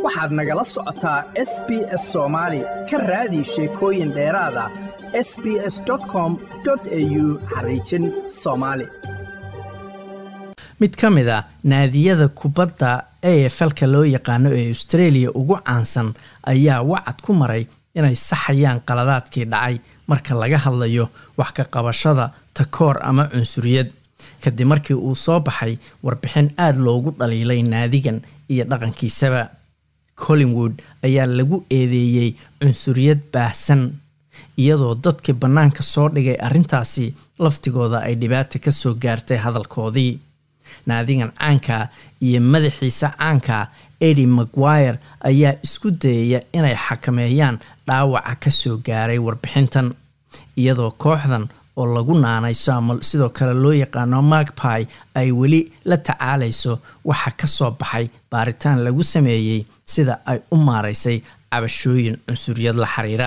waxaad nagala socotaa s b s soomaali ka raadi sheekooyin dheeraada s b s com au xariijin soomaali mid ka mid a naadiyada kubadda a f lka loo yaqaano ee australia ugu caansan ayaa wacad ku maray inay saxayaan qaladaadkii dhacay marka laga hadlayo wax ka qabashada takoor ama cunsuriyad kadib markii uu soo baxay warbixin aada loogu dhaliilay naadigan iyo dhaqankiisaba collingwood ayaa lagu eedeeyey cunsuriyad baahsan iyadoo dadkii bannaanka soo dhigay arrintaasi laftigooda ay dhibaata ka soo gaartay hadalkoodii naadigan caanka iyo madaxiisa caanka edi maguire ayaa isku dayaya inay xakameeyaan dhaawaca ka soo gaaray warbixintan iyadoo kooxdan oo lagu naanayso ama sidoo kale loo yaqaano magpy ay weli la tacaalayso waxa ka soo baxay baaritaan lagu sameeyey sida ay u maaraysay cabashooyin cunsuriyad la xiriira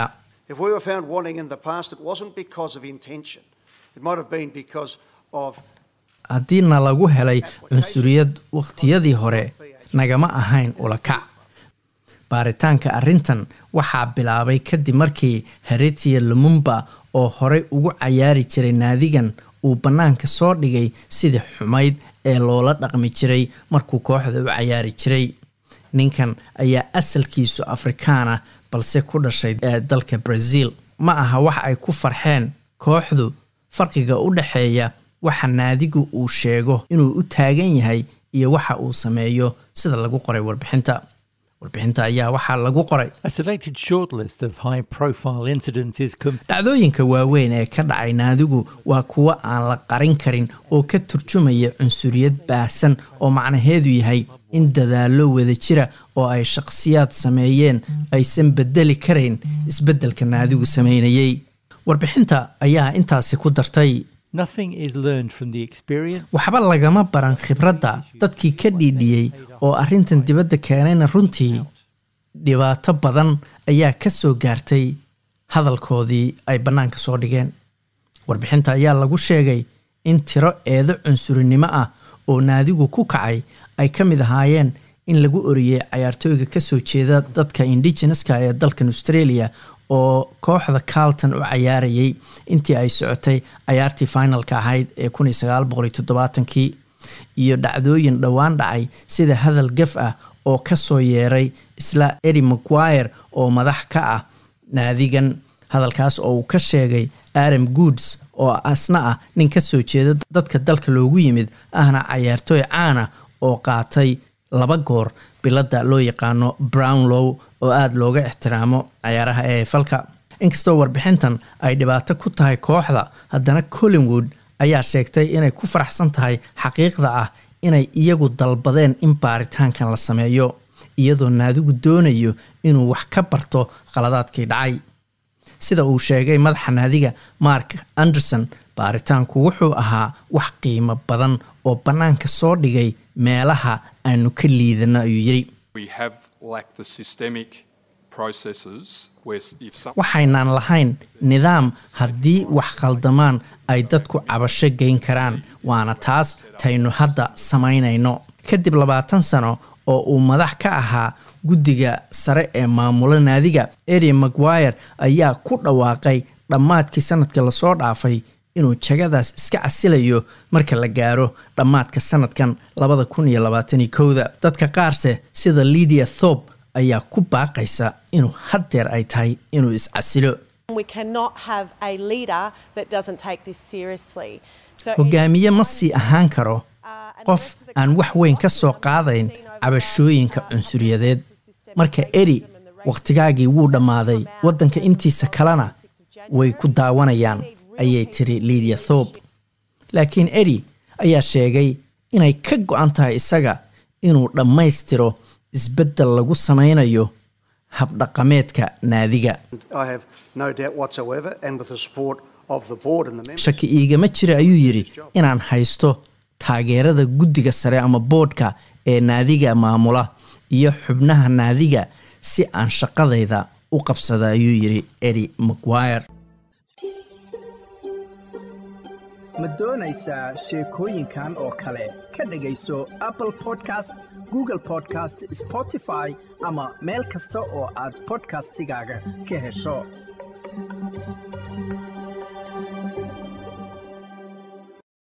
haddii na lagu helay cunsuriyad wakhtiyadii hore nagama ahayn ulakac baaritaanka arrintan waxaa bilaabay kadib markii heritiya lumumba oo horey ugu cayaari jiray naadigan uu bannaanka soo dhigay sidii xumayd ee loola dhaqmi jiray markuu kooxda u cayaari jiray ninkan ayaa asalkiisu afrikaana balse ku dhashay dalka brazil ma aha wax ay ku farxeen kooxdu farqiga u dhexeeya waxa naadigu uu sheego inuu u taagan yahay iyo waxa uu sameeyo sida lagu qoray warbixinta warbixinta ayaa waxaa lagu qoray dhacdooyinka waaweyn ee ka dhacay naadigu waa kuwo aan la qarin karin oo ka turjumaya cunsuriyad baahsan oo macnaheedu yahay in dadaallo wada jira oo ay shaqsiyaad sameeyeen aysan bedeli karayn isbeddelka naadigu sameynayay warbixinta ayaa intaasi ku dartay waxba lagama baran khibradda dadkii ka dhiidhiyey oo arrintan dibadda keenayna runtii dhibaato badan ayaa ka soo gaartay hadalkoodii ay bannaanka soo dhigeen warbixinta ayaa lagu sheegay in tiro eedo cunsurinimo ah oo naadigu ku kacay ay ka mid ahaayeen in lagu oriyey cayaartooyga kasoo jeeda dadka indigeneska ee dalkan australia oo kooxda carlton u cayaarayay intii ay socotay cayaartii finalka ahayd ee kii iyo dhacdooyin dhowaan dhacay sida hadal gaf ah oo kasoo yeeray isla edi maguire oo madax ka ah naadigan hadalkaas oo uu ka sheegay aram goods oo asna ah nin kasoo jeeda dadka dalka loogu yimid ahna cayaartooy caana oo qaatay laba goor biladda loo yaqaano brownlow oo aada looga ixtiraamo cayaaraha ee falka inkastoo warbixintan ay dhibaato ku tahay kooxda haddana collingwood ayaa sheegtay inay ku faraxsan tahay xaqiiqda ah inay iyagu dalbadeen in baaritaankan la sameeyo iyadoo naadigu doonayo inuu wax ka barto khaladaadkii dhacay sida uu sheegay madaxa naadiga mark anderson baaritaanku wuxuu ahaa wax qiimo badan oo bannaanka soo dhigay meelaha aanu ka liidano ayuu yidhi waxaynaan lahayn nidaam haddii wax khaldamaan ay dadku cabasho geyn karaan waana taas taynu hadda samaynayno kadib labaatan sano oo uu madax ka ahaa guddiga sare ee maamulo naadiga eri maguire ayaa ku dhawaaqay dhammaadkii sanadka lasoo dhaafay inuu jagadaas iska casilayo marka la gaaro dhammaadka sanadkan labada kun iyo labaatani kowda dadka qaarse sida lidia thorp ayaa ku baaqaysa inuu haddeer ay tahay inuu iscasilo hogaamiye ma sii ahaan karo qof aan wax weyn ka soo qaadayn cabashooyinka cunsuriyadeed marka eri wakhtigaagii wuu dhammaaday waddanka intiisa kalena way ku daawanayaan ayay tiri lidia thorp laakiin eri ayaa sheegay inay ka go-an tahay isaga inuu dhammaystiro isbeddel lagu samaynayo habdhaqameedka naadiga shaki iigama jira ayuu yidhi inaan haysto taageerada guddiga sare ama boodhka ee naadiga maamula iyo xubnaha naadiga si aan shaqadayda u qabsada ayuu yidhi eri maguire ma doonaysaa sheekooyinkan oo kale ka dhegayso apple podcast google podcast spotify ama meel kasta oo aad bodkastigaaga ka hesho